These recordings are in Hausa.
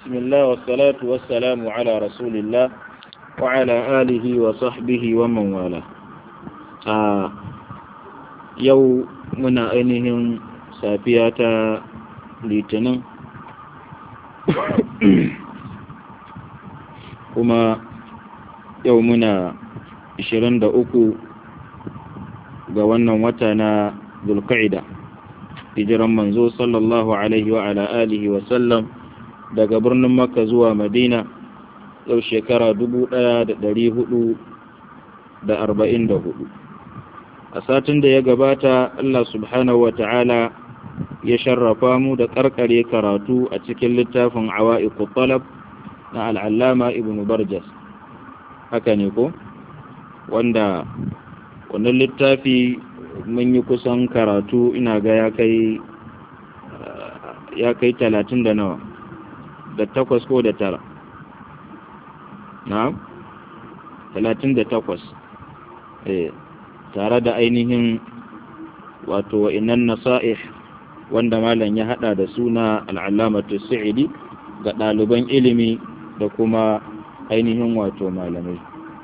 بسم الله والصلاة والسلام على رسول الله وعلى آله وصحبه ومن والاه آه يو منا أينهم سافية litinin kuma yau muna 23 ga wannan wata na zulqa'ida hijiran manzo sallallahu alaihi wa ala alihi wa sallam daga birnin makka zuwa madina yau shekara 1444 a satin da ya gabata Allah subhanahu wa ta'ala ya sharrafa mu da karkare karatu a cikin littafin awa'iqu talab na al'allama ibn barjas haka ne ko wanda wannan littafi mun yi kusan karatu ina ga ya kai ya kai talatin da nawa da takwas ko da tara na talatin da takwas eh tare da ainihin wato wa'inan nasa'ih wanda malam ya hada da suna al'alamatu sa'idi ga ɗaliban ilimi da kuma ainihin wato malamai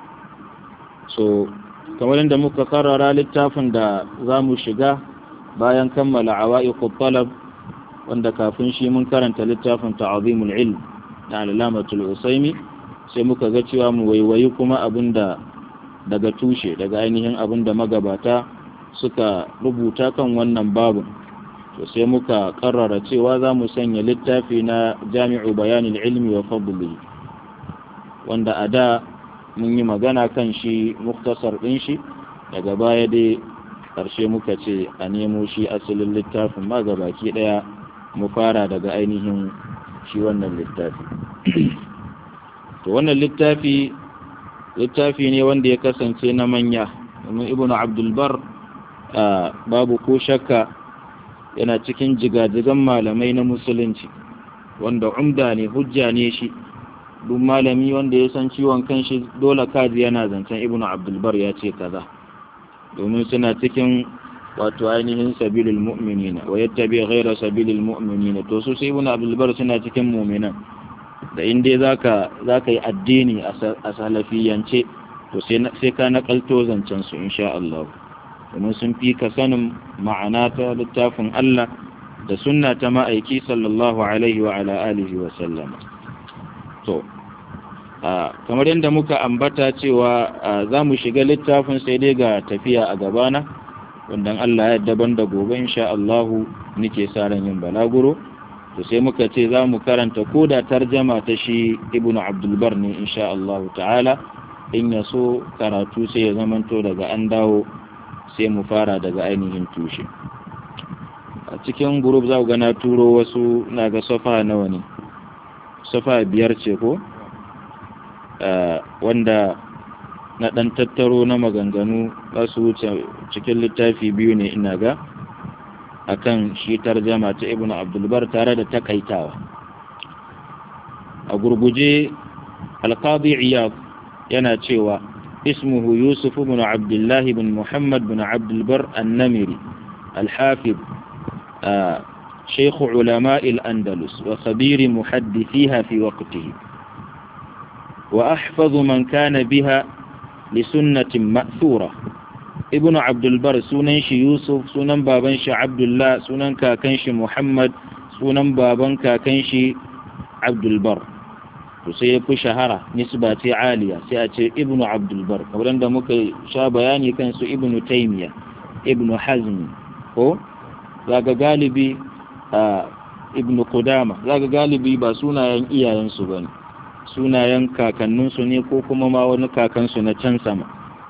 so kamar yadda muka karara littafin da za mu shiga bayan kammala awa'iqut talab wanda kafin shi mun karanta littafin ta'azimul ilm da alamatul usaimi sai muka ga cewa mu waiwayi kuma abinda daga tushe daga ainihin abinda magabata suka rubuta kan wannan babin to sai muka karrara cewa za mu sanya littafi na jami'u bayanin ilmi wa fadli wanda a da mun yi magana kan shi muktasar ɗin shi daga baya dai ƙarshe muka ce a nemo shi asalin littafin ma baki ɗaya mu fara daga ainihin shi wannan littafi to wannan littafi littafi ne wanda ya kasance na manya domin ibnu abdulbar babu ko shakka yana cikin jigajigan malamai na musulunci wanda umda ne hujja ne shi duk malami wanda ya san ciwon kanshi dole kaji yana zancen ibnu abdulbar ya ce kaza domin suna cikin wato ainihin sabilul mu'minina wa yattabi ghayra sabilil mu'minina to su sai ibnu abdulbar suna cikin mu'minan da in dai zaka zaka yi addini a salafiyance to sai sai ka nakalto zancen su insha Allah domin sun fi ka sanin ma'ana ta littafin Allah da sunna ta ma'aiki sallallahu alaihi wa ala alihi wa sallam to kamar yadda muka ambata cewa za mu shiga littafin sai dai ga tafiya a gabana wanda Allah ya daban da gobe insha Allah nake sa ran yin balaguro to sai muka ce za mu karanta ko da tarjama ta shi ibnu abdul bar ne insha Allah ta'ala in ya so karatu sai ya zamanto daga an dawo sai mu fara daga ainihin tushe a cikin group za ku ga na turo wasu na ga safa nawa ne safa biyar ce ko wanda na ɗan tattaro na maganganu za su wuce cikin littafi biyu ne ina ga akan shi tarjama ta ibn abdulbar tare da takaitawa a gurguje alqadi iyad yana cewa اسمه يوسف بن عبد الله بن محمد بن عبد البر النمري الحافظ آه شيخ علماء الأندلس وخبير محدثيها في وقته وأحفظ من كان بها لسنة مأثورة ابن عبد البر سننش يوسف سنن بابنش عبد الله سنن كاكنش محمد سنن بابن كاكنش عبد البر sai ya fi shahara nisba ce aliya sai a ce ibnu abdulbar kamar da muka sha bayani kan su ibnu taimiya ibnu hazmi ko zaga galibi a ibnu kudama zaga galibi ba sunayen iyayensu ba ne sunayen kakanninsu ne ko kuma ma wani kakansu na can sama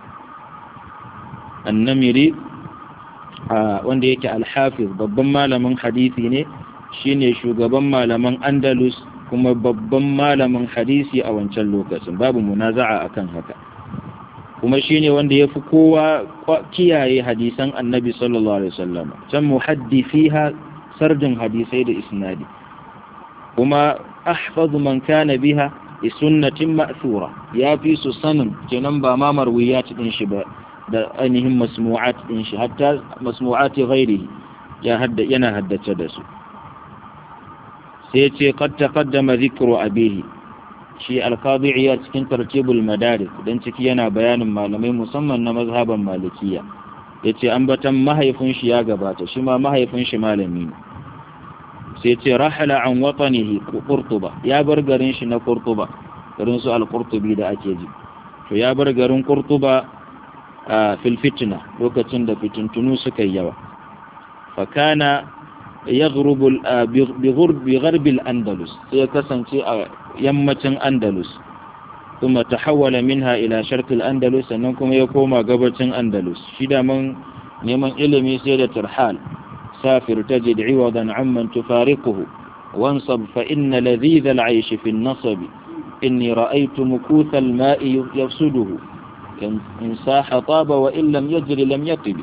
annamiri wanda yake alhafiz babban malamin hadisi ne shine shugaban malaman andalus kuma babban malamin hadisi a wancan lokacin babu munaza'a akan haka kuma shine wanda yafi kowa kiyaye hadisan annabi sallallahu alaihi wasallam can muhaddisiha sardin hadisai da isnadi kuma ahfazu man kana biha bi sunnatin ma'thura ya fi su sanin kenan ba ma marwiyat din shi ba da ainihin masmu'at din shi hatta masmu'ati ghairihi ya hadda yana haddace da su sai ce qad taqaddama dhikru abihi shi alqadi iya cikin tartibul madaris dan ciki yana bayanin malamai musamman na mazhaban malikiya yace ambatan mahaifin shi ya gabata shi ma mahaifin shi malami ne sai ce rahala an watanihi qurtuba ya bar garin shi na qurtuba garin su al-qurtubi da ake ji to ya bar garin qurtuba a fil fitna lokacin da fitintunu suka yi yawa fa kana yaghrubu bi ghurbi gharbi al-andalus sai ya kasance a yammacin andalus ثم تحول منها إلى شرق الأندلس أنكم يقوم قبة أندلس شدا من نيمان إلمي سيدة الحال سافر تجد عوضا عمن تفارقه وانصب فإن لذيذ العيش في النصب إني رأيت مكوث الماء يفسده إن ساح طاب وإن لم يجر لم يطب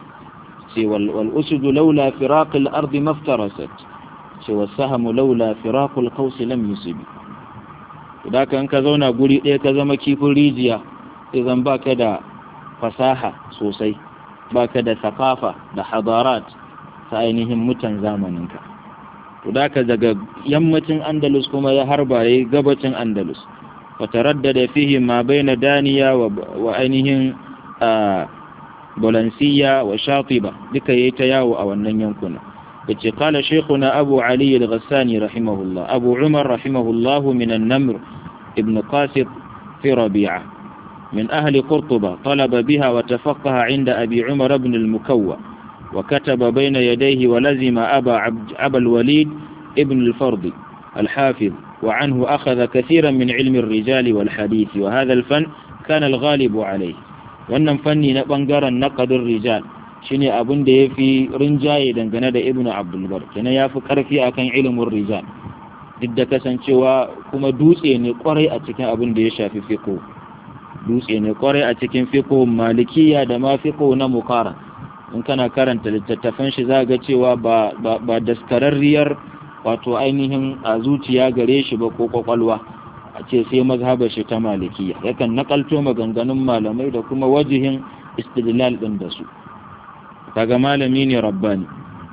والأسد لولا فراق الأرض ما افترست سوى السهم لولا فراق القوس لم يصب da kan ka zauna guri ɗaya ka zama kifin rijiya sai zan baka da fasaha sosai baka da sakafa da hadarat ta ainihin mutan zamaninka to da ka daga yammacin andalus kuma ya harba ya gabacin andalus fataraddada fihi ma baina daniya wa ainihin bolansiya wa shatiba duka yayi ta yawo a wannan yankuna yace qala shaykhuna abu ali al-ghassani rahimahullah abu umar rahimahullah min an-namr ibn qasid fi rabi'a من أهل قرطبة طلب بها وتفقه عند أبي عمر بن المكوى وكتب بين يديه ولزم أبا, عبد أبا الوليد ابن الفرد الحافظ وعنه أخذ كثيرا من علم الرجال والحديث وهذا الفن كان الغالب عليه wannan fanni na ɓangaren naƙadin rijal shine abin da ya fi rinjaye dangane da ibnu abdulbar kenan ya fi ƙarfi akan ilimin rijal duk da kasancewa kuma dutse ne kwarai a cikin abin da ya shafi fiqh dutse ne kwarai a cikin fiqh malikiya da ma fiqh na mukara in kana karanta littattafan shi za ga cewa ba ba daskararriyar wato ainihin a zuciya gare shi ba ko kwakwalwa a ce sai mazhabar shi ta malikiya yakan nakalto maganganun malamai da kuma wajihin istidlal din da su kaga malami ne rabbani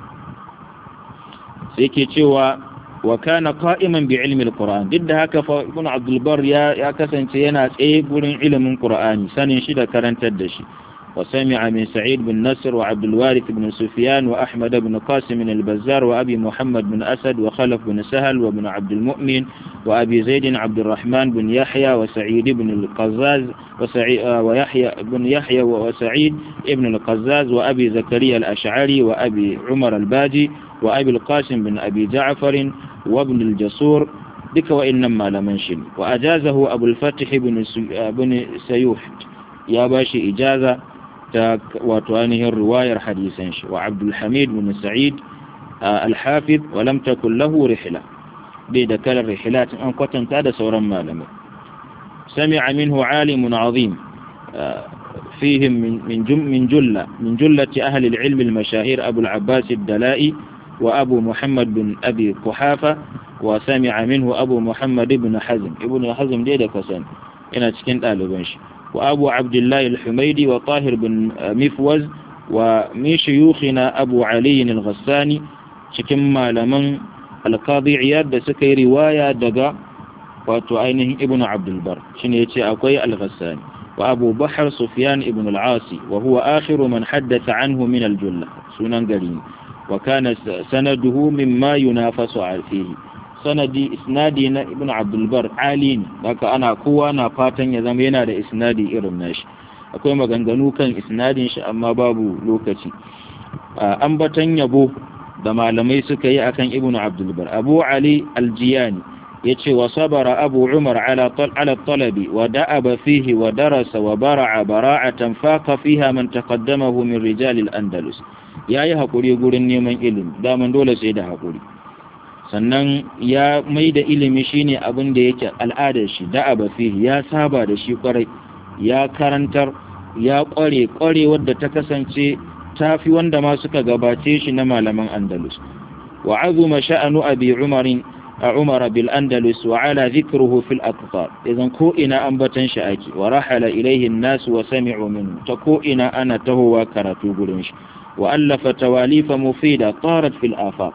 sai ke cewa wa kana qa'iman bi ilmi alquran duk da haka fa ibn abdul bar ya ya kasance yana tsaye gurin ilimin qur'ani sanin shi da karantar da shi wa sami'a min sa'id bin nasr wa abdul warith bin sufyan wa ahmad bin qasim min al-bazzar wa abi muhammad bin asad wa khalaf bin sahal wa ibn abd al-mu'min wa abi zaid abd الرحمن بن يحيى وسعيد بن القزاز وسعيد ويحيى بن يحيى وسعيد ابن القزاز وابي زكريا الاشعري وابي عمر الباجي وأبي القاسم بن أبي جعفر وابن الجسور دك وإنما لمنشن وأجازه أبو الفتح بن, بن سيوح يا باشي إجازة وتوانه الرواية حديثا وعبد الحميد بن سعيد الحافظ ولم تكن له رحلة بيد كل الرحلات أن قتن تاد سورا ما لم سمع منه عالم عظيم فيهم من من من جلة من جلة أهل العلم المشاهير أبو العباس الدلائي وأبو محمد بن أبي قحافة وسمع منه أبو محمد بن حزم ابن حزم دي كسان إن تكنت آل بنش وأبو عبد الله الحميدي وطاهر بن مفوز ومن شيوخنا أبو علي الغساني شكما لمن القاضي عياد سكي رواية دقا وتعينه ابن عبد البر شنيتي أقوي الغساني وأبو بحر سفيان ابن العاصي وهو آخر من حدث عنه من الجلة سنن قرين وكان سنده مما ينافس فيه سندي إسنادي ابن عبد البر عالين لك أنا قوة أنا فاتن يزمينا دا إسنادي إرم ناش akwai maganganu kan isnadin shi amma babu lokaci ambatan yabo da malamai suka yi akan ibn abdulbar abu ali aljiyani yace wa sabara abu umar ala ala talabi wa da'aba fihi wa darasa wa bara'a bara'atan faqa fiha man taqaddamahu min rijal al-andalus yayi hakuri gurin neman ilimi daman dole sai da hakuri sannan ya mai da ilimi shine abin da yake al'adar shi da'aba fihi ya saba da shi kwarai ya karantar ya kware kware wadda ta kasance tafi wanda ma suka gabace shi na malaman andalus wa azuma sha'anu abi umarin عمر بالأندلس وعلى ذكره في الأقطار إذن كوئنا أنبتن شأكي ورحل إليه الناس وسمعوا منه تكوئنا أنا تهوى كرتو قلنش وألف تواليف مفيدة طارت في الآفاق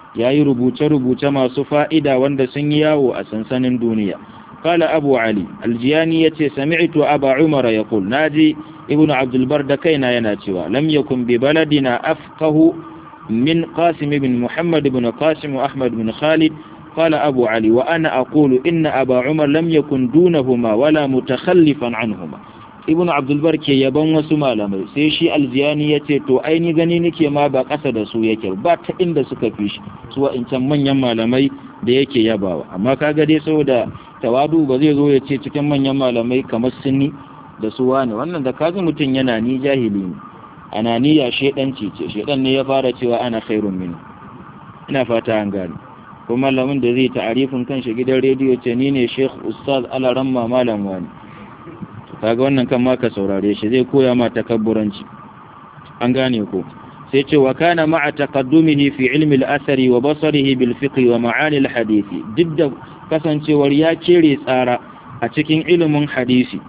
yayi rubuce-rubuce masu fa'ida wanda sun yi yawo a sansanin duniya قال أبو علي الجياني يتي سمعت أبا عمر يقول ناجي ابن عبد البر دكينا يناتوا لم يكن ببلدنا أفقه من قاسم بن محمد بن قاسم وأحمد بن خالد قال أبو علي وأنا أقول إن أبا عمر لم يكن دونهما ولا متخلفا عنهما ابن عبد البر ke yaban wasu malamai sai shi aljiyani ya ce to aini gani nake ma ba ƙasa da su yake ba ta inda suka fi shi su wa'incan manyan malamai da yake yabawa amma kaga dai saboda tawadu ba zai zo ya ce cikin manyan malamai kamar sunni da su wane wannan da kaji mutum yana ni jahili ne ananiya shedanci ce shedan ne ya fara cewa ana khairun min ina fata an gane ko malamin da zai ta'arifin kanshi gidan rediyo ce ni ne sheikh ustaz alaramma malam wani kaga wannan kan ma ka saurare shi zai koya ma takabburanci an gane ko sai ce wa kana ma'a taqaddumihi fi ilmi al-athari wa basarihi bil fiqh wa ma'ani al-hadith duk da kasancewar ya kere tsara a cikin ilimin hadisi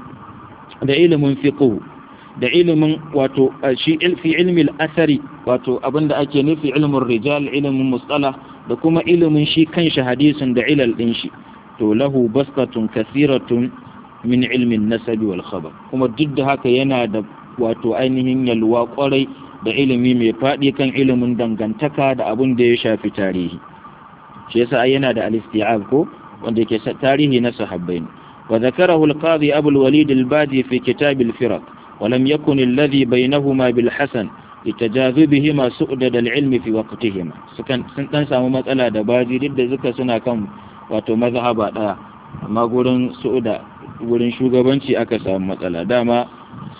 da ilimin fiqh da ilimin wato shi fi ilmi al-athari wato abinda ake nufi ilmin rijal ilimin mustalah da kuma ilimin shi kanshi hadisin da ilal din shi to lahu bastatun kathiratun min ilmin nasabi wal khabar kuma duk da haka yana da wato ainihin yalwa kwarai da ilimi mai faɗi kan ilimin dangantaka da abin da ya shafi tarihi shi yasa ai yana da al-isti'ab ko wanda yake tarihi na sahabbai ne wa zakarahu al-qadi abu al-walid al-badi fi kitab al-firaq wa lam yakun alladhi bainahuma bil hasan litajazubihima su'dad al-ilm fi waqtihima sukan sun dan samu matsala da baji duk da zuka suna kan wato mazhaba daya amma gurin su'uda wurin shugabanci aka samu matsala dama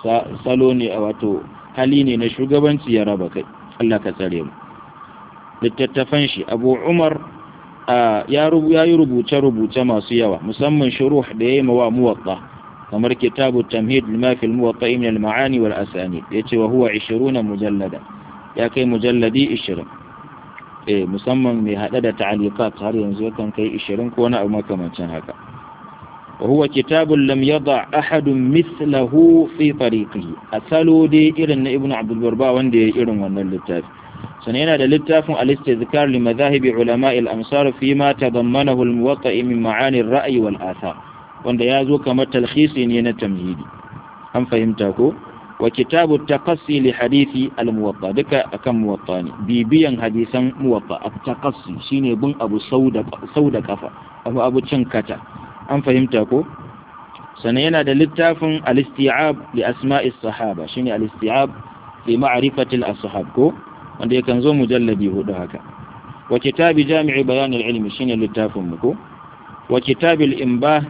salo ne a wato hali ne na shugabanci ya raba kai Allah ka tsare mu littattafan shi abu umar ya yi rubuce-rubuce masu yawa musamman shuruh da ya yi mawa muwatta kamar kitabu tamhid lima fil muwatta min al ma'ani wal asani yace wa huwa 20 mujallada ya kai mujalladi 20 eh musamman mai hada da ta'aliqat har yanzu yakan kai 20 ko wani abu makamancin haka وهو كتاب لم يضع أحد مثله في طريقه أسألوا دي إرن ابن عبد البرباء وندي إرن ون اللتاف سنين للتاف الاستذكار لمذاهب علماء الأمصار فيما تضمنه الموطئ من معاني الرأي والآثار وند يازو كما تلخيص ين تمهيدي أم فهمتكو وكتاب التقصي لحديث الموطأ دكا أكم موطاني بيبيا حديثا موطأ التقصي شيني بن أبو سودة سودة كفا أبو أبو تشنكتا an fahimta ko sannan yana da littafin al-isti'ab li asma'is sahaba shine al-isti'ab fi ma'rifati al-ashab ko wanda yakan zo mujalladi hudu haka wa kitabi jami'i bayan al-ilm shine littafin mu ko wa kitab al-imbah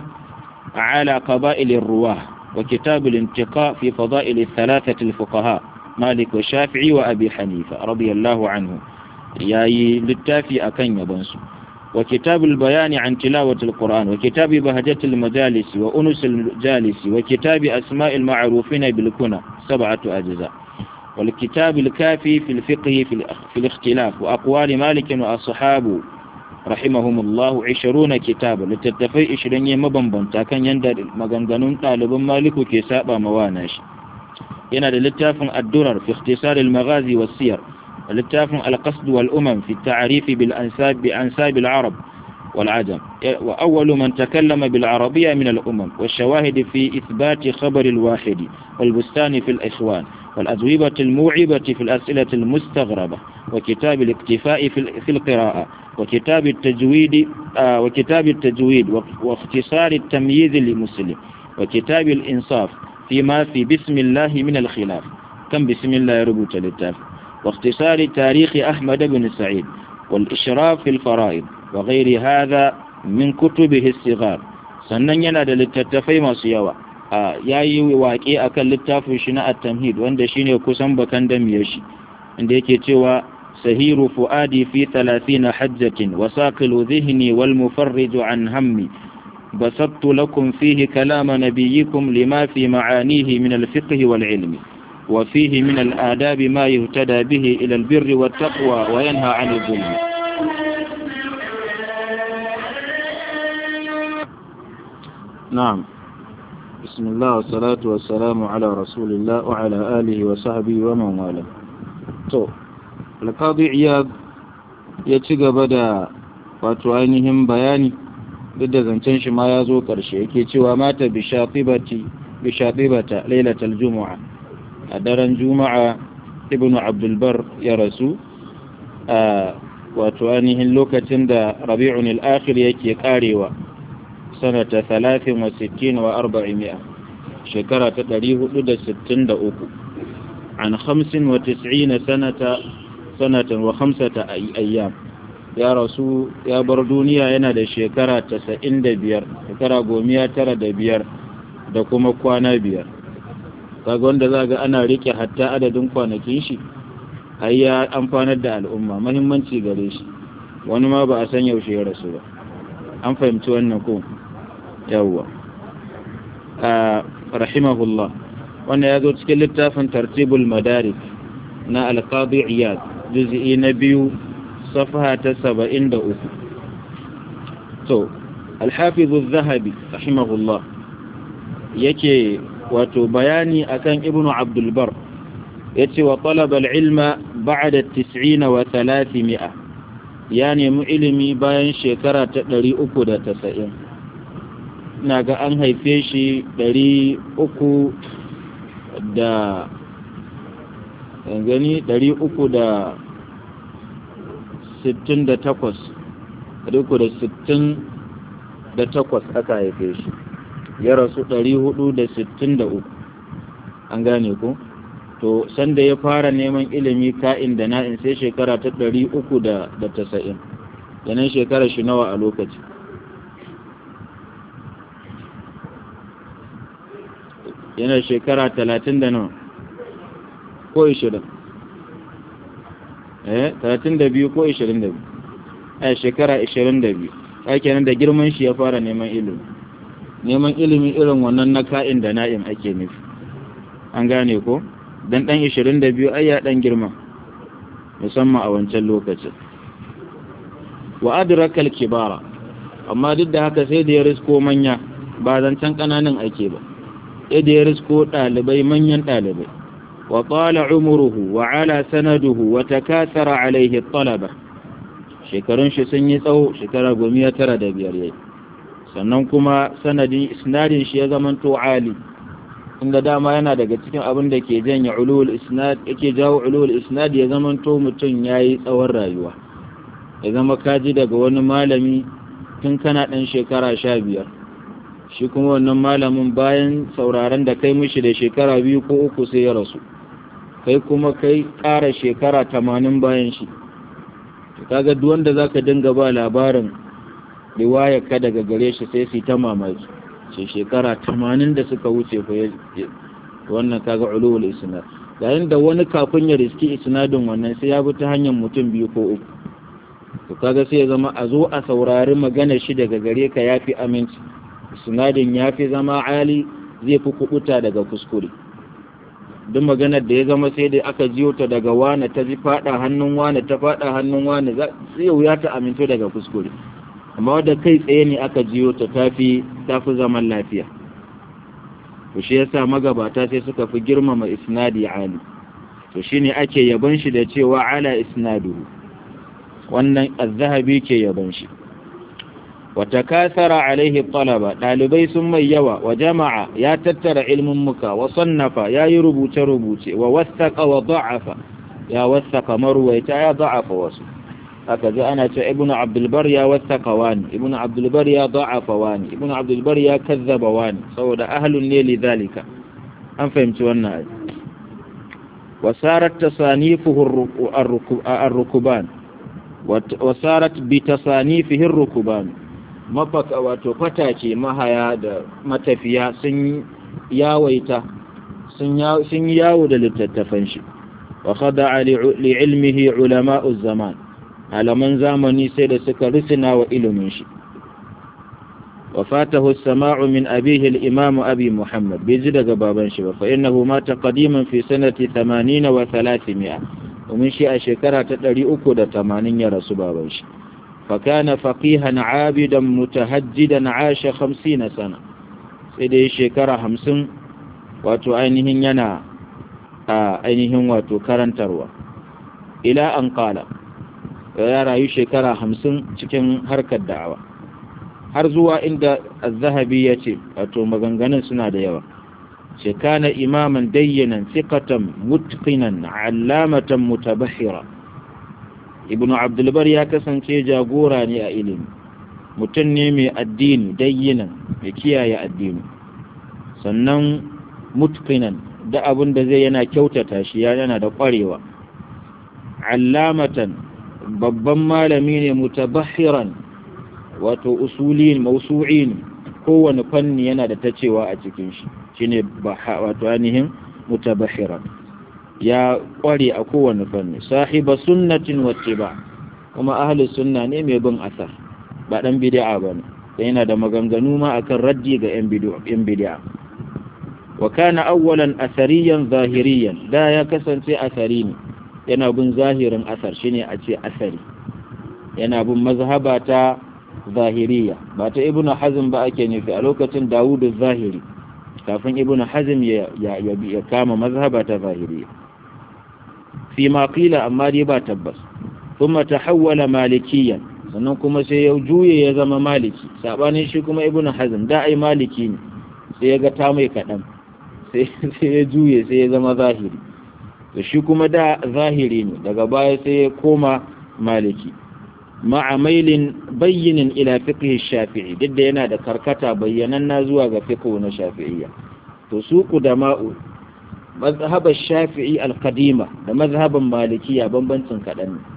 ala qaba'il ar-ruwah wa kitab al-intiqa fi fada'il al-thalathah al-fuqaha malik wa shafi'i wa abi hanifa radiyallahu anhu yayi littafi akan yabansu وكتاب البيان عن تلاوة القرآن وكتاب بهجة المجالس وأنس الجالس وكتاب أسماء المعروفين بالكنى سبعة أجزاء والكتاب الكافي في الفقه في الاختلاف وأقوال مالك وأصحابه رحمهم الله عشرون كتابا لتتفي إشرين مبنبن كان يندر مغنغنون طالب مالك كسابة مواناش ينادى للتاف الدرر في اختصار المغازي والسير وللتاف القصد والأمم في التعريف بالأنساب بأنساب العرب والعجم وأول من تكلم بالعربية من الأمم والشواهد في إثبات خبر الواحد والبستان في الإخوان والأجوبة الموعبة في الأسئلة المستغربة وكتاب الاكتفاء في القراءة وكتاب التجويد آه وكتاب التجويد واختصار التمييز لمسلم وكتاب الإنصاف فيما في بسم الله من الخلاف كم بسم الله يربط للتاف واختصار تاريخ أحمد بن سعيد والإشراف في الفرائض وغير هذا من كتبه الصغار sannan yana da littattafai masu yawa ya yi waƙe a kan littafin shi na at-tamhid wanda shine kusan bakan damiyar shi inda yake cewa sahiru fu'adi fi 30 hajjatin wa saqilu dhihni wal mufarrij an hammi basattu lakum fihi kalama nabiyyikum lima fi ma'anihi min al-fiqh wal ilmi وفيه من الآداب ما يهتدى به إلى البر والتقوى وينهى عن الظلم نعم بسم الله والصلاة والسلام على رسول الله وعلى آله وصحبه ومن والاه تو القاضي عياض ya ci gaba da wato ainihin bayani duk da zancen shi ma ya zo ƙarshe yake cewa mata bishatibata lailatul juma'a a daren juma'a ibn abdulbar ya rasu a wato ainihin lokacin da rabi'un al'akhir yake karewa sanata 63 wa 400 shekara ta 463 an 95 sanata sanatan wa khamsata ayyam ya rasu ya bar duniya yana da shekara 95 shekara gomiya tara da biyar da kuma kwana biyar kaga wanda za ga ana rike hatta adadin kwanakin shi ai ya amfanar da al'umma mahimmanci gare shi wani ma ba a san yaushe ya rasu ba an fahimci wannan ko yawwa a rahimahullah wannan ya zo cikin littafin tartibul madarik na alqadi iyad juz'i na biyu صفحة سبعين دؤوف تو الحافظ الذهبي رحمه الله يكي wato bayani akan ibnu abdul bar yace wa talaba al-ilma ba'da at-tis'in wa 300 ya nemi ilimi bayan shekara ta 390 ina ga an haife shi 300 da gani 300 da 68 aka haife shi ya rasu 463 an gane ku to sanda ya fara neman ilimi ka'in da na'in sai shekara ta 390 yanan shekara shi nawa a lokaci yana shekara 30 da nawa ko 20 eh 32 ko 22 eh shekara 22 ake nan da girman shi ya fara neman ilimi neman ilimi irin wannan na ka'in da na'im ake nufi an gane ko dan dan 22 ai ya dan girma musamman a wancan lokacin wa adraka al-kibara amma duk da haka sai da ya risko manya ba zancen kananan ake ba sai da ya risko dalibai manyan dalibai wa qala umruhu wa ala sanaduhu wa takathara alaihi talaba shekarun shi sun yi tsawo shekara gomiya tara da biyar yayi sannan kuma sanadin isnadin shi ya zamanto ali inda dama yana daga cikin abin da ke janya ulul isnad yake jawo ulul isnad ya zamanto mutum yayi tsawon rayuwa ya zama kaji daga wani malami tun kana dan shekara sha biyar shi kuma wannan malamin bayan sauraron da kai mishi da shekara biyu ko uku sai ya rasu kai kuma kai ƙara shekara tamanin bayan shi kaga duk wanda zaka dinga ba labarin riwayar ka daga gare shi sai su ta mamaki ce shekara tamanin da suka wuce fa wannan kaga ulul isnad yayin da wani kafin ya riski isnadin wannan sai ya bi ta hanyar mutum biyu ko uku to kaga sai ya zama a zo a saurari magana shi daga gare ka yafi aminci isnadin yafi zama ali zai fi kubuta daga kuskure duk maganar da ya zama sai da aka jiyo ta daga wane ta ji fada hannun wane ta fada hannun wane zai wuya ta aminto daga kuskure amma wadda kai tsaye ne aka jiyo ta tafi tafi zaman lafiya to shi yasa magabata sai suka fi girmama isnadi ali to shine ake yaban shi da cewa ala isnaduhu wannan az-zahabi ke yaban shi wa takathara alaihi talaba dalibai sun mai yawa wa jama'a ya tattara ilmin muka wa sannafa ya yi rubuce rubuce wa wasaqa wa da'afa ya wasaqa marwaita ya da'afa wasu haka zai ana ce ibnu abdulbar ya wasaqa wani ibnu abdulbar ya da'afa wani ibnu abdulbar ya kazzaba wani saboda ahlun ne lidhalika an fahimci wannan ayi wa sarat tasanifuhu ar-rukuban wa sarat bi tasanifihi ar-rukuban mafaka wato fatake mahaya da matafiya sun yawaita sun yawo da littattafan shi wa khada'a li ilmihi ulama'u zaman alaman zamani sai da suka risina wa ilimin shi wa fatahu as-sama'u min abihi al-imam abi muhammad bai ji daga baban shi ba fa innahu mata qadiman fi sanati 80 wa 300 domin shi a shekara ta 380 ya rasu baban shi فكان فقيها عابدا متهجدا عاش خمسين سنة سيدي شكرا همسن واتو أينهن ينا أينهن واتو كرنتروا إلى أن قال ya rayu shekara hamsin cikin harkar da'awa har zuwa inda az-zahabi ya ce wato maganganun suna da yawa ce kana imaman dayyanan thiqatan mutqinan allamatan mutabahhira ibnu abdulbar ya kasance jagora ne a ilimi mutum ne mai addini dayyinan mai kiyaye addini sannan mutqinan da abin da zai yana kyautata shi yana da kwarewa allamatan babban malami ne mutabahhiran wato usulin mausu'in kowane fanni yana da ta cewa a cikin shi shine wato ainihin mutabahhiran ya kware a kowane fanni sahiba sunnatin wattiba kuma ahli sunna ne mai bin asar ba dan bid'a bane yana da maganganu ma akan raddi ga yan bid'a wa kana awwalan asariyan zahiriyan da ya kasance asari ne yana bin zahirin asar shine a ce asari yana bin mazhaba ta zahiriya ba ta ibnu hazm ba ake nufi a lokacin dawudu zahiri kafin ibnu hazm ya, ya, ya, kama mazhaba ta zahiriya fi ma qila amma dai ba tabbas thumma tahawwala malikiyan sannan kuma sai ya juye ya zama maliki sabanin shi kuma ibnu hazm da ai maliki ne sai ya ga ta mai kadan sai ya juye sai ya zama zahiri to shi kuma da zahiri ne daga baya sai ya koma maliki ma'a mailin bayyinin ila fiqh shafi'i duk da yana da karkata bayyananna zuwa ga fiqh na shafi'iyya to su qudama'u mazhabar shafi'i al-qadima da mazhaban malikiya bambancin kadan ne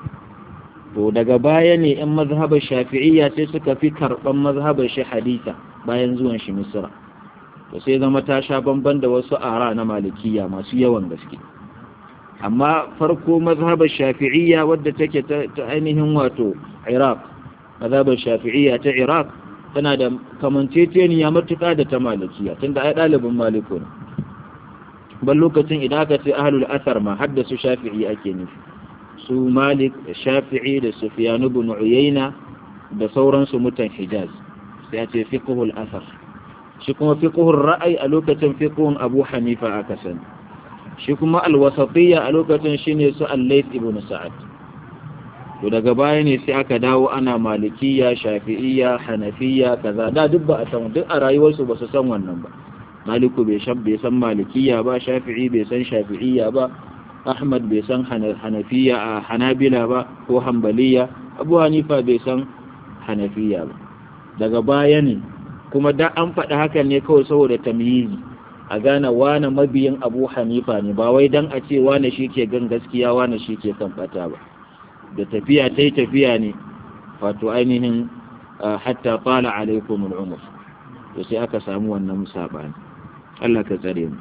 to daga baya ne in mazhabar shafi'iyya sai suka fi karban mazhabar shi hadisa bayan zuwan shi misra to sai zama ta sha bamban da wasu ara na malikiya masu yawan gaske amma farko mazhabar shafi'iyya wadda take ta ainihin wato iraq mazhabar shafi'iyya ta iraq tana da kamanceceniya matuƙa da ta malikiya tunda ai ɗalibin maliku ne ban lokacin idan aka ce ahlul asar ma hadda su shafi'i ake nufi su malik da shafi'i da sufyan ibn uyayna da sauransu mutan hijaz sai a ce fiqhul asar shi kuma fiqhur ra'ayi a lokacin fiqhun abu hanifa aka sani shi kuma alwasatiyya a lokacin shine su al-layth ibn sa'ad to daga baya ne sai aka dawo ana malikiyya shafi'iyya hanafiyya kaza da duk ba a san duk a rayuwarsu ba su san wannan ba maliku bai san bai san malikiyya ba shafi'i bai san shafi'iyya ba ahmad bai san hanafiya a hanabila ba ko hanbaliya abu hanifa bai san hanafiya ba daga baya ne kuma da an faɗi hakan ne kawai saboda tamyizi a gane wane mabiyin abu hanifa ne ba wai dan a ce wane shi ke gan gaskiya wane shi ke kan fata ba da tafiya ta yi tafiya ne wato ainihin hatta fala alaikum al'umar to sai aka samu wannan saɓani Allah ka tsare mu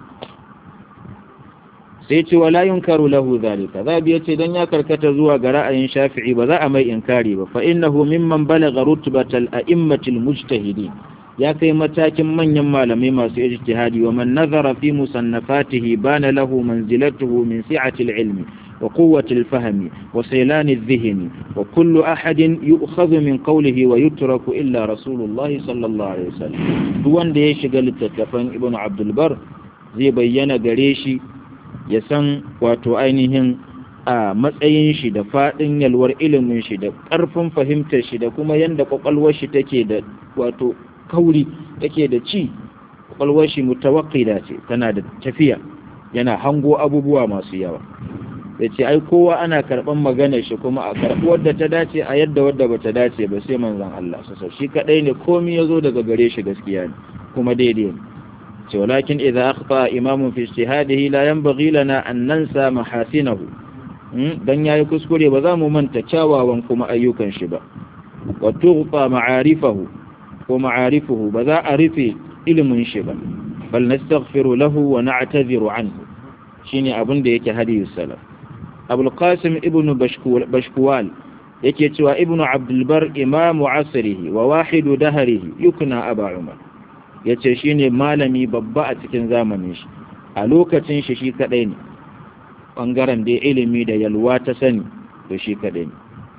sai ce wala yunkaru lahu zalika zabi yace dan ya karkata zuwa ga ra'ayin shafi'i ba za a mai inkari ba fa innahu mimman balagha rutbatal a'immatil mujtahidin ya kai matakin manyan malamai masu ijtihadi wa man nazara fi musannafatihi bana lahu manzilatuhu min si'ati al-ilmi wa quwwati al-fahmi wa saylan adh-dhihni wa kullu ahadin yu'khadhu min qawlihi wa yutraku illa rasulullah sallallahu alaihi wasallam duk wanda ya shiga littattafan ibnu abdul bar zai bayyana gare shi ya san wato ainihin a matsayin shi da faɗin yalwar ilimin shi da ƙarfin fahimtar shi da kuma yadda ƙwaƙwalwar shi take da wato kauri take da ci ƙwaƙwalwar shi mutawakkida ce tana da tafiya yana hango abubuwa masu yawa da ce ai kowa ana karɓan maganar shi kuma a karɓi wadda ta dace a yadda wadda ba ta dace ba sai manzon Allah sassa shi kaɗai ne komi ya zo daga gare shi gaskiya ne kuma daidai ne ولكن إذا أخطأ إمام في اجتهاده لا ينبغي لنا أن ننسى محاسنه dan yayi kuskure ba za mu manta kyawawan kuma ayyukan shi ba wa tughfa ma'arifahu ko ma'arifuhu ba za a rufe ilimin shi ba bal nastaghfiru lahu wa na'tadhiru anhu shine abin da yake hadiyu salaf abul qasim ibnu bashkuwal yake cewa ibnu abdul bar imamu asrihi wa wahidu dahrihi yukna aba umar ya ce shi ne malami babba a cikin zamanin shi a lokacin shi shi kaɗai ne ɓangaren da ilimi da yalwa ta sani to shi kaɗai ne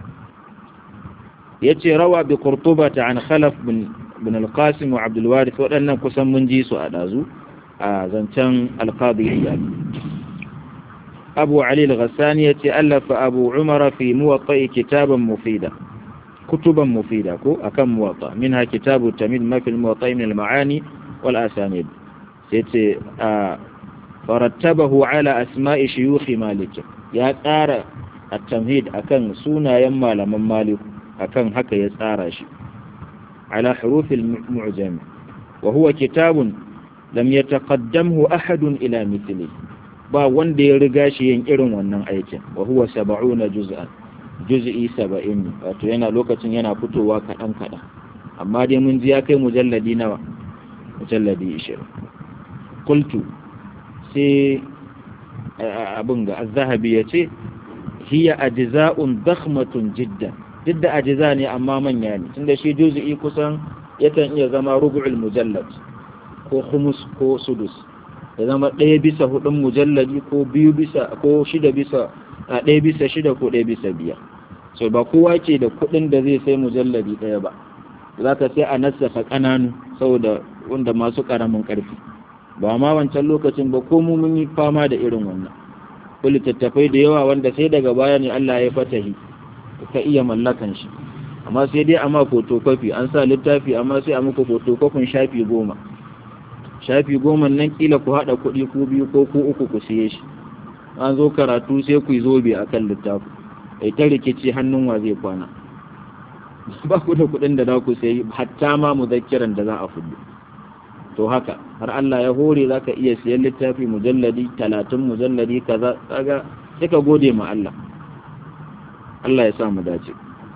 ya ce rawa bi kurtuba ta an khalaf bin alkasim wa abdulwaris waɗannan kusan mun ji su a ɗazu a zancen alkazi iyali أبو علي الغساني يتألف أبو عمر في موطئ كتابا مفيدا كتبا مفيدة أكم موطأ منها كتاب التميد ما في الموطئ من المعاني والأسانيد سيتي آه فرتبه على أسماء شيوخ مالك يا تارى التمهيد أكن سونا يما لمن مالك أكن هكا يسارى شي على حروف المعجم وهو كتاب لم يتقدمه أحد إلى مثله ba wanda ya riga shi yin irin wannan aikin wa huwa saba'una juz'an juz'i saba'in ne wato yana lokacin yana fitowa kaɗan kaɗan amma dai mun ji ya kai mujalladi nawa mujalladi ishirin kultu sai abin ga zahabi ya ce hiya ajza'un dakhmatun jiddan duk da ajiza ne amma manya ne tunda shi juz'i kusan yakan iya zama rubu'ul mujallad ko khumus ko sudus ya zama ɗaya bisa hudun mujalladi ko biyu bisa ko shida bisa a ɗaya bisa shida ko ɗaya bisa biyar so ba kowa ke da kuɗin da zai sai mujalladi ɗaya ba za ka sai a nassafa ƙananu saboda wanda masu ƙaramin ƙarfi ba ma wancan lokacin ba ko mu mun yi fama da irin wannan ko littattafai da yawa wanda sai daga baya ne Allah ya fatahi ka iya mallakan shi amma sai dai amma photocopy an sa littafi amma sai a muku photocopy shafi goma shafi goma nan kila ku haɗa kuɗi ku biyu ko ku uku ku siye shi an zo karatu sai ku yi zobe a kan littafi ai ta rikici hannun wa zai kwana ba ku da kuɗin da za ku sayi hatta ma muzakkiran da za a fudu to haka har Allah ya hore za ka iya siyan littafi mujalladi talatin mujalladi kaza kaga sai ka gode ma Allah Allah ya sa mu dace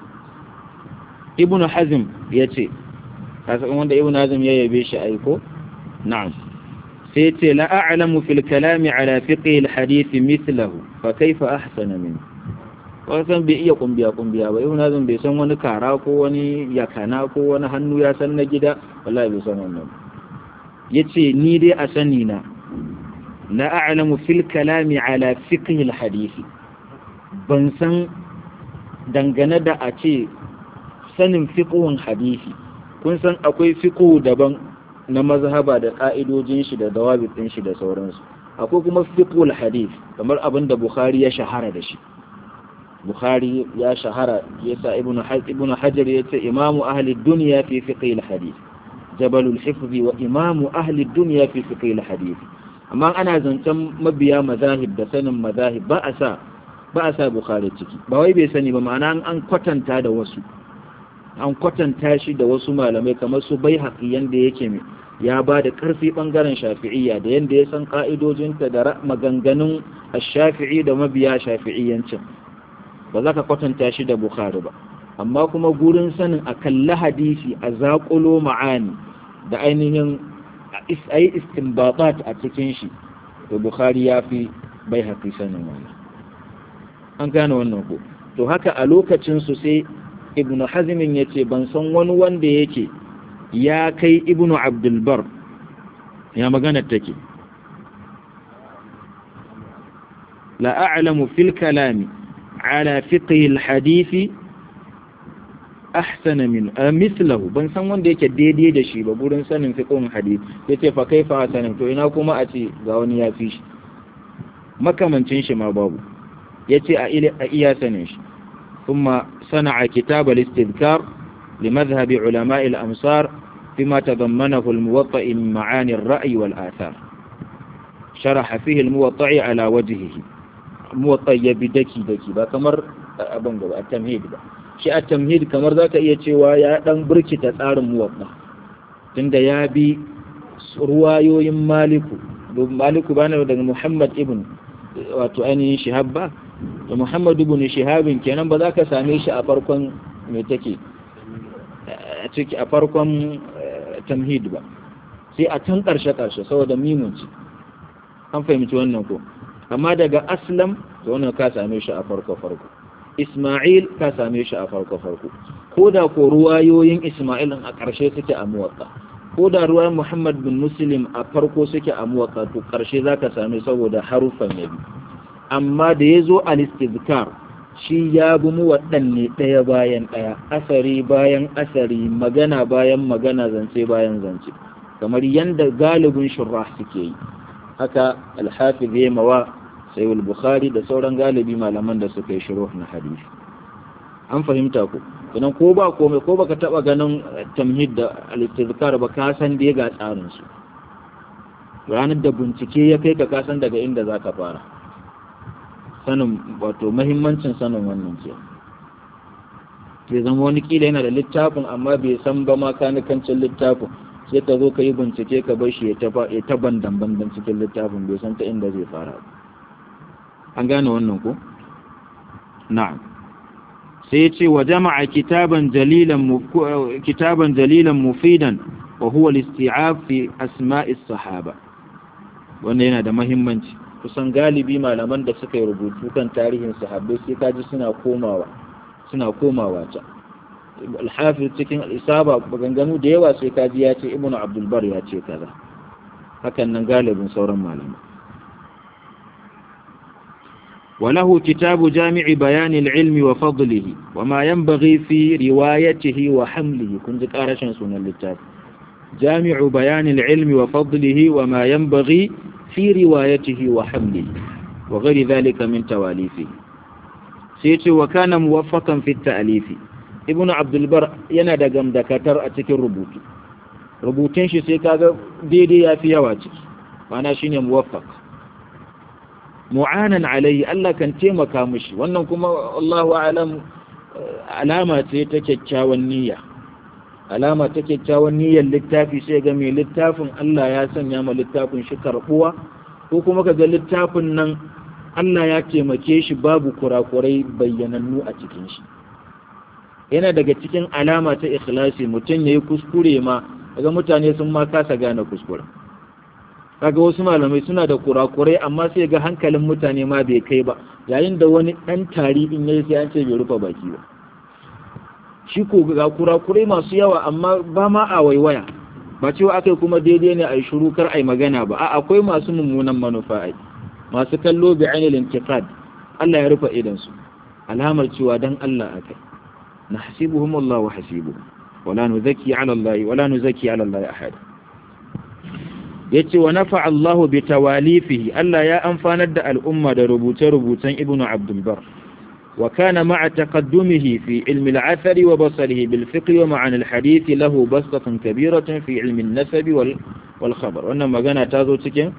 ibnu hazm ya ce kasa wanda ibnu hazm ya yabe shi aiko na'am sai ce la a'lamu fil kalami ala fiqhi al hadith mithlahu fa kaifa ahsana min wasan bai iya kumbiya kumbiya ba ibnu hazm bai san wani kara ko wani yakana ko wani hannu ya san na gida wallahi bai san wannan yace ni dai a sani na la a'lamu fil kalami ala fiqhi al hadith ban san dangane da a ce sanin fiqhun hadisi kun san akwai fiqhu daban na mazhaba da ka'idojin shi da dawabitin shi da sauransu akwai kuma fiqhul hadith kamar abin da bukhari ya shahara da shi bukhari ya shahara yasa ibnu ibnu hajar yace imamu ahli dunya fi fiqhil hadith jabalul hifzi wa imamu ahli dunya fi fiqhil hadith amma ana zancen mabiya mazahib da sanin mazahib ba a sa ba a sa bukhari ciki ba wai bai sani ba ma'ana an kwatanta da wasu an kwatanta shi da wasu malamai kamar su bai haƙi yanda yake mai ya ba da ƙarfi ɓangaren shafi'iyya da yanda ya san ƙa'idojinta da maganganun shafi'i da mabiya shafi'iyyancin ba za ka kwatanta shi da bukhari ba amma kuma gurin sanin a kalli hadisi a zaƙulo ma'ani da ainihin a yi istinbatat a cikin shi to bukhari ya fi bai haƙi sanin wannan an gane wannan ko to haka a lokacinsu sai ibnu hazimin ya ce ban san wani wanda yake ya kai ibnu abdulbar ya magana take la a'lamu fil kalami ala fiqhi al hadisi ahsana min mithlahu ban san wanda yake daidai da shi ba gurin sanin fiqhun hadisi yace fa kaifa hasanin to ina kuma a ce ga wani ya fi shi makamancin shi ma babu yace a iya sanin shi ثم صنع كتاب الاستذكار لمذهب علماء الأمصار فيما تضمنه الموطأ من معاني الرأي والآثار شرح فيه الموطأ على وجهه موطأ يبدكي دكي با كمر أبن التمهيد با شيء التمهيد كمر ذاك يتشوى يا دان بركي تتار موطأ تند يابي روايو مالكو مالكو بانا daga Muhammad ibn wato ainihin shihab ba da Muhammad ibn Shihabin kenan ba za ka same shi a farkon me take a ciki a farkon tamhid ba sai a can karshe karshe saboda mimun ci an fahimci wannan ko amma daga aslam to wannan ka same shi a farko farko Isma'il ka same shi a farko farko ko da ko ruwayoyin Isma'il a karshe suke a muwatta ko da ruwayan Muhammad bin Muslim a farko suke a muwatta to karshe zaka same saboda harufan nabi amma da ya zo al-istizkar shi ya bi mu waɗanne ɗaya bayan ɗaya asari bayan asari magana bayan magana zance bayan zance kamar yadda galibin shurrah suke yi haka alhafiz ya mawa sai bukhari da sauran galibi malaman da suka yi shiruh na hadisi an fahimta ku idan ko ba komai ko baka taba ganin tamhid da al-istizkar ba ka san dai ga tsarin su ranar da bincike ya kai ka ka san daga inda zaka fara sanin wato muhimmancin sanin wannan ke bai zama wani kila yana da littafin amma bai san ba ma kanikancin littafin sai ka zo ka yi bincike ka bar shi ya ta bandan bandan cikin littafin bai san ta inda zai fara an gane wannan ko na'am sai ce wa jama'a kitaban jalilan kitaban jalilan mufidan wa huwa al-isti'ab fi asma'is sahaba wannan yana da muhimmanci kusan galibi malaman da suka yi rubutu kan tarihin sahabbai sai kaji suna komawa suna komawa ta alhafiz cikin al'isaba maganganu da yawa sai kaji ya ce ibnu abdulbar ya ce kaza hakan nan galibin sauran malamai وله كتاب جامع بيان العلم وفضله وما ينبغي في روايته وحمله كنت قارشا سنة للتاب جامع بيان العلم وفضله وما ينبغي في روايته وحمله وغير ذلك من تواليفه سيتي وكان موفقا في التأليف ابن عبد البر ينادى قم دكاتر أتكي الربوط ربوتين شي سيكا ديدي في يواتك وانا شيني موفق mu'anan alayhi Allah kan taimaka mishi wannan kuma Allahu a'lam alama ce ta kyakkyawan niyya alama ta kyakkyawan niyyar littafi sai ga mai littafin Allah ya sanya ma littafin shi karbuwa ko kuma ka ga littafin nan Allah ya taimake shi babu kurakurai bayyanannu a cikin shi yana daga cikin alama ta ikhlasi mutum yayi kuskure ma daga mutane sun ma kasa gane kuskure kaga wasu malamai suna da kurakurai amma sai ga hankalin mutane ma bai kai ba yayin da wani ɗan tari in yayi sai an ce bai rufe baki ba shi ko ga kurakurai masu yawa amma ba ma a waiwaya ba cewa akai kuma daidai ne a yi shiru kar a yi magana ba a akwai masu mummunan manufa ai masu kallo bi ainil intiqad Allah ya rufe idan su alamar cewa dan Allah akai nahsibuhum Allah wa hasibuhum wala nuzaki ala Allah wala nuzaki ala Allah ahad yace wa nafa Allah bi tawalifihi Allah ya amfanar da al'umma da rubuce-rubucen Ibn Abdul Bar wa kana ma'a taqaddumihi fi ilmi al-athar wa basarihi bil fiqh wa ma'an al-hadith lahu basatun kabiratan fi ilmi an-nasab wal wal khabar wannan magana ta zo cikin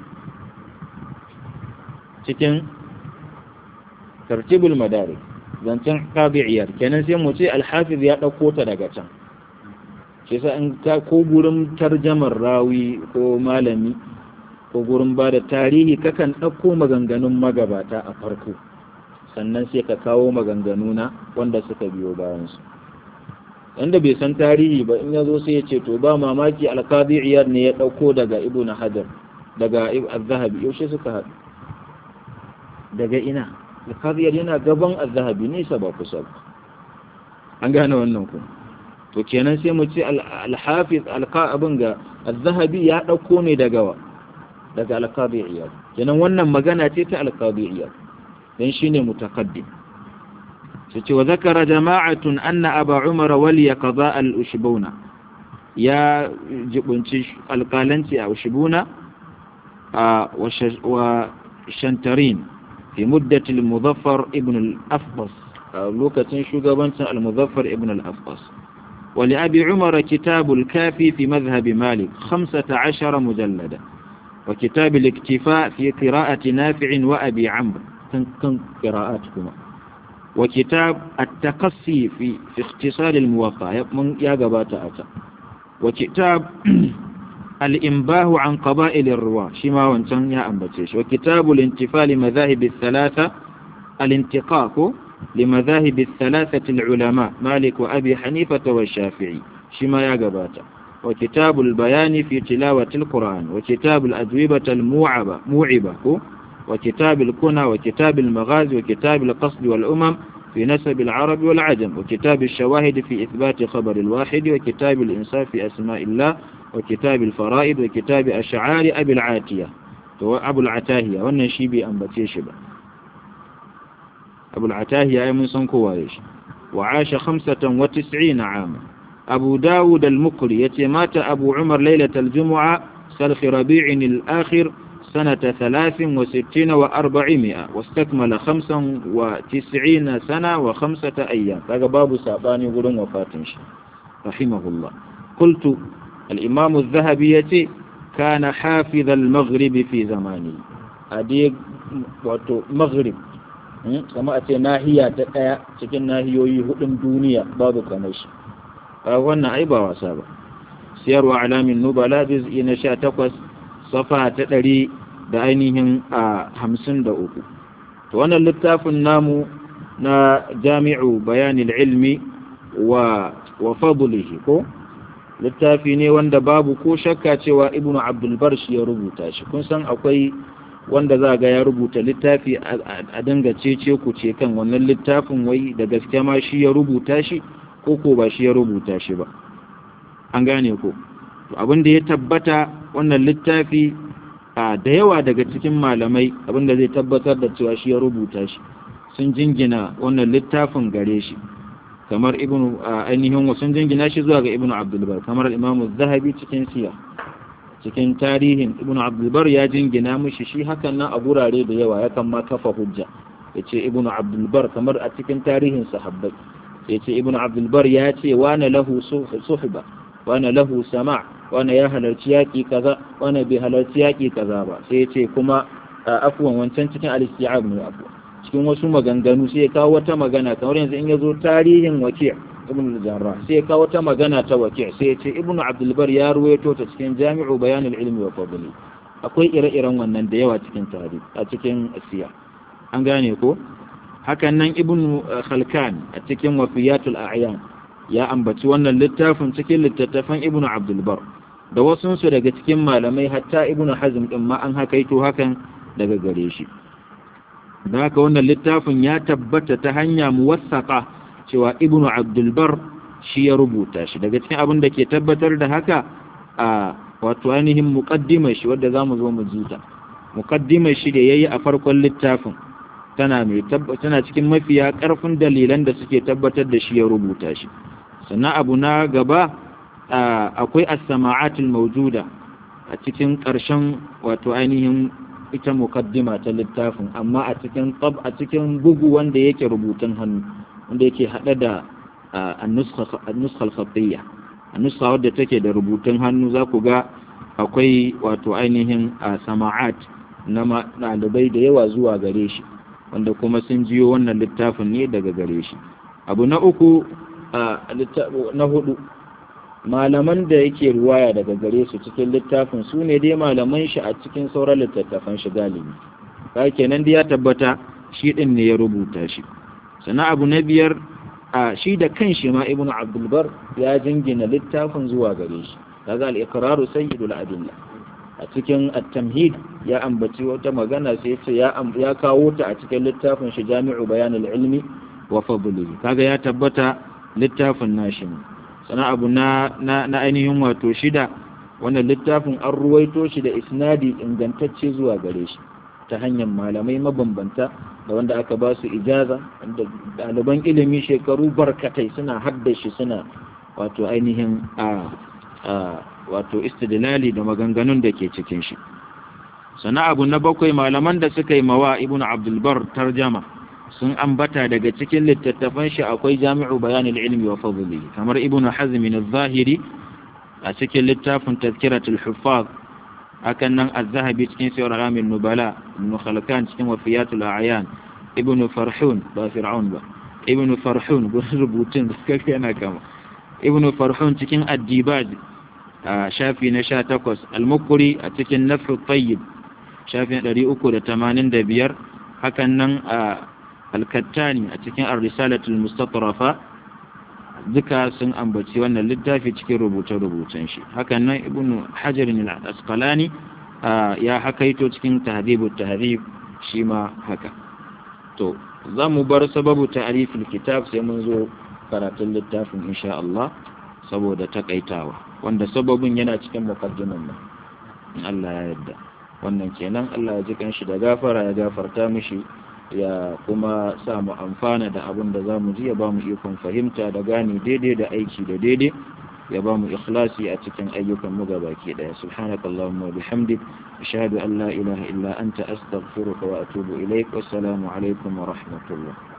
cikin tartibul madarik zancen qadi'iyar kenan sai mu ce al-hafiz ya dauko ta daga can shi sa in ka ko gurin tarjamar rawi ko malami ko gurin ba da tarihi kakan ɗauko maganganun magabata a farko sannan sai ka kawo maganganu na wanda suka biyo bayansu wanda bai san tarihi ba in ya zo sai ya ce to ba mamaki alkazi iyar ne ya ɗauko daga ibn hajar daga al-zahabi yaushe suka haɗu daga ina alkazi yana gaban al-zahabi nisa ba kusa ba an gane wannan kuma to kenan sai mu ce al-hafiz al-qa'abin ga az-zahabi ya dauko ne daga daga al-qadi'iyya kenan wannan magana ce ta al-qadi'iyya dan shine mutaqaddim sai ce wa zakara jama'atun anna aba umar waliya qada al-ushbuna ya jibunci alƙalanci a ushbuna wa shantarin fi muddatil muzaffar ibn al-afbas lokacin shugabancin al-muzaffar ibn al-afbas ولأبي عمر كتاب الكافي في مذهب مالك خمسة عشر مجلدا وكتاب الاكتفاء في قراءة نافع وأبي عمرو كن قراءاتكما وكتاب التقصي في, في اختصار الموقع من يا قبات أتى وكتاب الإنباه عن قبائل الرواة شما وانتن يا أنبتيش وكتاب الانتفاء لمذاهب الثلاثة الانتقاق لمذاهب الثلاثة العلماء مالك وأبي حنيفة والشافعي شما يا قباتا وكتاب البيان في تلاوة القرآن وكتاب الأجوبة الموعبة موعبة وكتاب الكنى وكتاب المغازي وكتاب القصد والأمم في نسب العرب والعجم وكتاب الشواهد في إثبات خبر الواحد وكتاب الإنصاف في أسماء الله وكتاب الفرائض وكتاب أشعار أبي العاتية أبو العتاهية والنشيبي أنبتي شبه أبو العتاهية من صنكواريش وعاش خمسة وتسعين عاما أبو داود المقري يتمات أبو عمر ليلة الجمعة سلخ ربيع الآخر سنة ثلاث وستين وأربعمائة واستكمل خمسا وتسعين سنة وخمسة أيام هذا باب ساباني قلن وفاتنش رحمه الله قلت الإمام الذهبي كان حافظ المغرب في زمانه هذه مغرب kama a ce nahiya ta ɗaya cikin nahiyoyi hudun duniya babu kamar shi a wannan ai ba wasa ba siyarwa alamin nubala juz'i na sha takwas safa ta ɗari da ainihin a hamsin da uku to wannan littafin namu na jami'u bayanin ilmi wa wa fadlihi ko littafi ne wanda babu ko shakka cewa ibnu abdulbar shi ya rubuta shi kun san akwai wanda za ga ya rubuta littafi a dinga cece ku ce kan wannan littafin wai da gaske ma shi ya rubuta shi ko ko ba shi ya rubuta shi ba an gane ko abin da ya tabbata wannan littafi a da yawa daga cikin malamai abin da zai tabbatar da cewa shi ya rubuta shi sun jingina wannan littafin gare shi kamar ibnu ainihin sun jingina shi zuwa ga ibnu abdulbar kamar imamu zahabi cikin siya cikin tarihin ibnu abdulbar ya jingina mushi shi hakan nan a gurare da yawa yakan ma kafa hujja ya ce ibnu abdulbar kamar a cikin tarihin sahabbai ya ce ibnu abdulbar ya ce wane lahu suhba wane lahu sama wane ya halarci yaƙi kaza wane bai halarci yaƙi kaza ba sai ya ce kuma afuwan wancan cikin al-isti'ab ne afuwa cikin wasu maganganu sai ya kawo wata magana kamar yanzu in ya zo tarihin waki' ibn al-jarrah sai ya kawo wata magana ta waki' sai ya ce ibn abdul bar ya ruwaito ta cikin jami'u bayan al-ilmi wa fadli akwai ire-iren wannan da yawa cikin tarihi a cikin asiya an gane ko hakan nan ibn khalkan a cikin wafiyatul a'yan ya ambaci wannan littafin cikin littattafan ibn abdul bar da wasunsu daga cikin malamai hatta ibn hazm din ma an hakaito hakan daga gare shi da haka wannan littafin ya tabbata ta hanya muwassaka cewa ibnu abdulbar shi ya rubuta shi daga cikin abin da ke tabbatar da haka a wato ainihin muqaddimar shi wadda zamu zo mu jita muqaddimar shi da yayi a farkon littafin tana mai tana cikin mafiya karfin dalilan da suke tabbatar da shi ya rubuta shi sannan abu na gaba akwai as-sama'atul mawjuda a cikin ƙarshen wato ainihin ita mukaddima ta littafin amma a cikin tab a cikin bugu wanda yake rubutun hannu wanda yake hada da an-nuskha al-khatiyya an-nuskha wadda take da rubutun hannu za ku ga akwai wato ainihin sama'at na ɗalibai da yawa zuwa gare shi wanda kuma sun jiyo wannan littafin ne daga gare shi abu na uku na hudu malaman da yake ruwaya daga gare su cikin littafin su ne dai malaman shi a cikin sauran littattafan shi galibi ka kenan da ya tabbata shi din ne ya rubuta shi sannan abu na biyar a shi da kanshi ma ibnu abdulbar ya jingina littafin zuwa gare shi kaga al-iqraru sayyidul adilla a cikin at-tamhid ya ambaci wata magana sai ce ya ya kawo ta a cikin littafin shi jami'u bayanul ilmi wa fadlihi kaga ya tabbata littafin nashi ne sana abu na, na, na ainihin wato shida wannan littafin an ruwaito shi da isnadi ingantacce zuwa gare shi ta hanyar malamai mabambanta da wanda aka ba su ijaza da ɗaliban ilimi shekaru barkatai suna haddashi suna wato ainihin a, a wato istidlali da maganganun da ke cikin shi sana abu na bakwai malaman da suka yi mawa ibn abdulbar tarjama sun ambata daga cikin littattafan shi akwai jami'u bayanin ilmi wa fadli kamar ibnu hazm al-zahiri a cikin littafin tazkiratul huffaz hakan nan az-zahabi cikin sirr alamin nubala ibn khalkan cikin wafiyatul a'yan ibn farhun ba fir'aun ba ibn farhun rubutun kake yana kama ibn farhun cikin ad-dibaj a shafi na 18 al-mukri a cikin nafr tayyib shafi 385 hakan nan a alkattani a cikin ar-risalatul mustatrafa duka sun ambaci wannan littafi cikin rubuce-rubucen shi hakan nan ibn hajar al-asqalani ya hakaito cikin tahdhibut tahdhib shi ma haka to za mu bar sababu ta'rifil kitab sai mun zo karatun littafin insha Allah saboda takaitawa wanda sababin yana cikin muqaddiman nan in Allah ya yarda wannan kenan Allah ya ji kanshi da gafara ya gafarta mishi ya kuma sa mu amfana da abin da za mu ji ya ba mu ikon fahimta da gane daidai da aiki da daidai ya ba mu ikhlasi a cikin ayyukan mu gabaki daya subhanakallahumma wa bihamdik ashhadu an la ilaha illa anta astaghfiruka wa atubu ilaik wassalamu alaikum wa rahmatullah